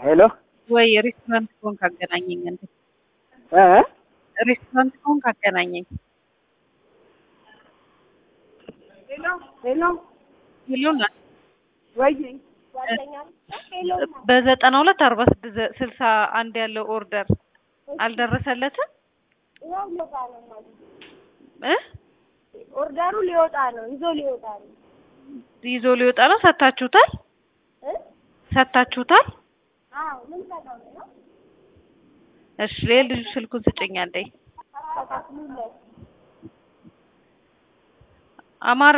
ሄሎ ወይ ሬስቶራንት ከሆንክ አገናኘኝ። እንዴ እ ሬስቶራንት ከሆንክ አገናኘኝ። ሄሎ ሄሎ ይሉና ወይ በዘጠና ሁለት አርባ ስድስት ስልሳ አንድ ያለው ኦርደር አልደረሰለትም እ ኦርደሩ ሊወጣ ነው፣ ይዞ ሊወጣ ነው። ይዞ ሊወጣ ነው። ሰታችሁታል? እ? ሰታችሁታል? አዎ ምን ሰጠው ነው? እሺ ለልጁ ስልኩን ስጭኝ አንዴ። ተካፍሉለት። አማረ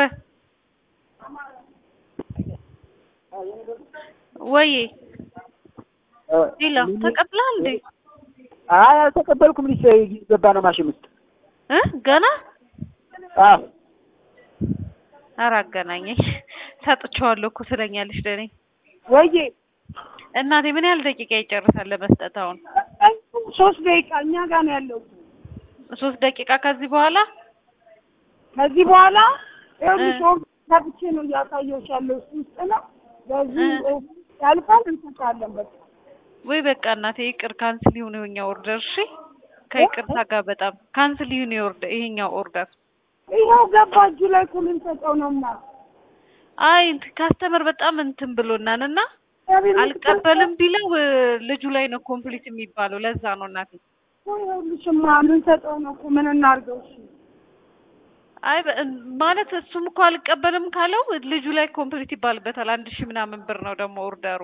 ወይ እ፣ ሌላ ተቀብለሃል እንዴ? አይ አልተቀበልኩም። ልጅ ገባ ነው ማሽን ውስጥ እ ገና አዎ ኧረ አገናኘኝ። ሰጥቼዋለሁ እኮ ስለኛለሽ ለኔ ወይዬ እናቴ ምን ያህል ደቂቃ ይጨርሳል ለመስጠት? አሁን ሶስት ደቂቃ እኛ ጋር ነው ያለው። ሶስት ደቂቃ ከዚህ በኋላ ከዚህ በኋላ ይኸውልሽ እ። ኦርደር ከፍቼ ነው እያሳየሁሽ ያለው እሱ ውስጥ ነው። በዚህ ያልፋል፣ እንሰጣለን በቃ ወይ በቃ እናቴ ይቅር፣ ካንስል ይሁን ይኸኛው ኦርደር። እሺ ከይቅርታ ጋር በጣም ካንስል ይሁን የኦርደር ይሄኛው ኦርደር። ይኸው ገባ እጁ ላይ እኮ ልንሰጠው ነው እና አይ ካስተመር በጣም እንትን ብሎናል እና አልቀበልም ቢለው እ፣ ልጁ ላይ ነው ኮምፕሊት የሚባለው። ለዛ ነው እናቴ። ይኸውልሽማ ልንሰጠው ነው እኮ ምን እናድርገው? እሺ አይ በ- ማለት እሱም እኮ አልቀበልም ካለው ልጁ ላይ ኮምፕሊት ይባልበታል። አንድ ሺህ ምናምን ብር ነው ደግሞ ኦርደሩ።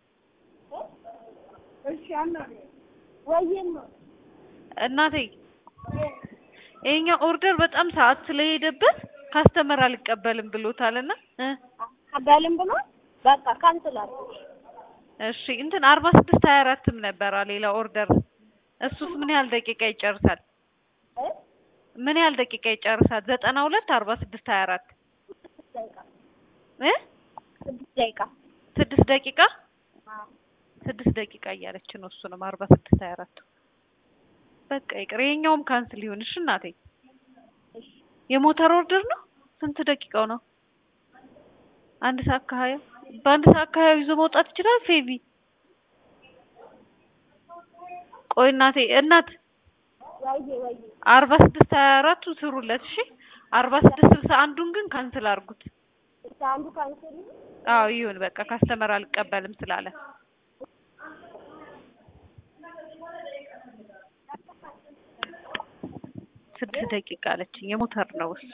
እሺ አናግረው ወይዬማ እናቴ ይሄኛው ኦርደር በጣም ሰዓት ስለሄደበት ካስተመር አልቀበልም ብሎታልና እ አባልም ብሎ በቃ ካንስል አድርገው። እሺ እንትን አርባ ስድስት ሀያ አራትም ነበረ ሌላ ኦርደር። እሱስ ምን ያህል ደቂቃ ይጨርሳል? እ? ምን ያህል ደቂቃ ይጨርሳል? ዘጠና ሁለት አርባ ስድስት ሀያ አራት ስድስት ደቂቃ እ ስድስት ደቂቃ ስድስት ደቂቃ አዎ። ስድስት ደቂቃ እያለች ነው። እሱንም አርባ ስድስት ሀያ አራት በቃ ይቅር። ይሄኛውም ካንስል ይሁን እሺ እናቴ። እሺ የሞተር ኦርደር ነው። ስንት ደቂቃው ነው? አንድ ሰዓት ከሀያ በአንድ ሰዓት ከሀያ ይዞ መውጣት ይችላል። ፌቪ ቆይ እናቴ እናት ወይዬ ወይዬ አርባ ስድስት ሀያ አራቱ ስሩለት እሺ። አርባ ስድስት ስልሳ አንዱን ግን ካንስል አድርጉት። እስከ አንዱ ካንስል ይሁን። አዎ ይሁን በቃ ካስተመር አልቀበልም ስላለ ስድስት ደቂቃ አለችኝ። የሞተር ነው እሱ።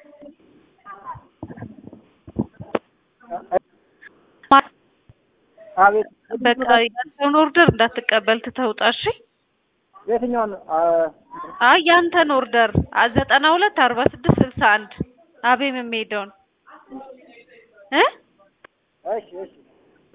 አቤት በቃ ያንተን ኦርደር እንዳትቀበል ትተውጣ እሺ። የትኛውን አ፣ አይ ያንተን ኦርደር ዘጠና ሁለት አርባ ስድስት ስልሳ አንድ አቤም የሚሄደውን እ እሺ እሺ